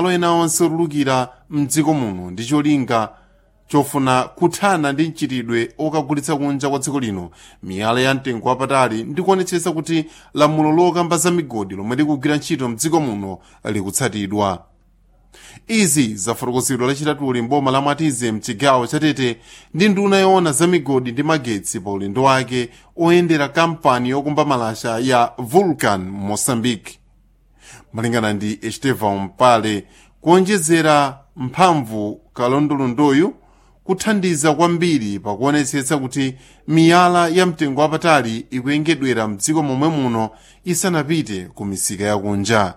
malo ena onse otulukira mdziko muno ndi cholinga chofuna kuthana ndi mchitidwe okagulitsa kunja kwa dziko lino miyala ya mtengo wapatali ndi kuonetsetsa kuti lamulo lokamba za migodi lomwe likugwira ntchito mdziko muno likutsatidwa izi zafotokozedwa lachitatuli mboma la mwatize mchigawo chatete ndi nduna yoona za migodi ndi magetsi pa ulendo wake oyendera kampani yokumba malasha ya vulcan mozambique malingana ndi estevan mpale kuonjezera mphamvu kalondolondoyu kuthandiza kwambiri pakuonetsetsa kuti miyala ya mtengo wapatali ikuyengedwera mdziko momwe muno isanapite ku misika yakunja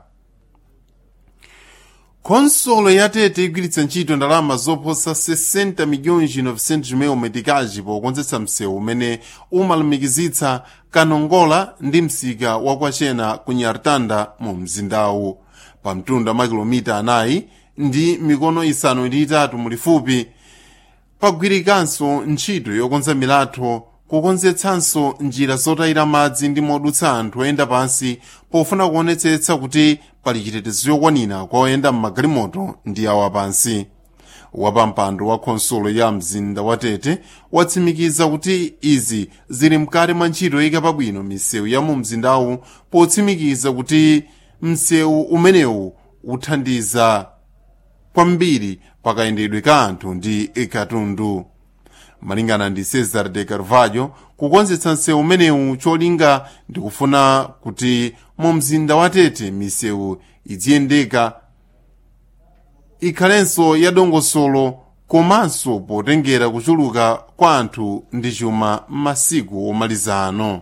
khonsolo ya tete igwiritsa ntchito ndalama zoposa 60 milhões 900 mil metikaji pokonzetsa msewu umene umalumikizitsa kanongola ndi msika wakwachena ku nyartanda mu mzindawu pa mtunda wa makilomita anayi ndi mikono isanu ndi itatu mulifupi pagwirikanso ntchito yokonza milatho kukonzetsanso njira zotayira madzi ndi modutsa anthu oyenda pansi pofuna kuonetsetsa kuti pali chitetezo chokwanira kwa oyenda mmagalimoto ndi awa pansi wapampando wa khonsolo ya mzinda wa tete watsimikiza kuti izi zili mkati mwa ntchito yoyika pabwino misewu ya mu mzindawu potsimikiza kuti msewu umenewu uthandiza kwambiri pakayendedwe ka anthu ndi katundu malingana ndi cesar de carvalho kukonzetsa msewu umenewu cholinga ndikufuna kuti mu mzinda wa tete misewu idziyendeka ikhalenso yadongosolo komanso potengera kuchuluka kwa anthu ndi chuma m'masiku omaliza ano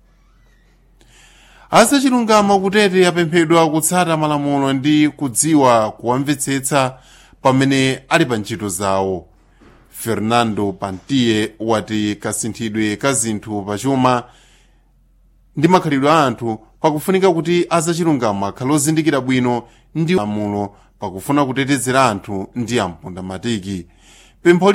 azachilungamo kutete apemphedwa kutsata malamulo ndi kudziwa kuwamvetsetsa pamene ali pa ntchito zawo fernando pantiye wati kasinthidwe ka zinthu pachuma ndi makhalidwe a anthu pakufunika kuti azachilungamo akhale ozindikira bwino ndi malamulo pakufuna kutetezera anthu ndi ampundamatiki pempho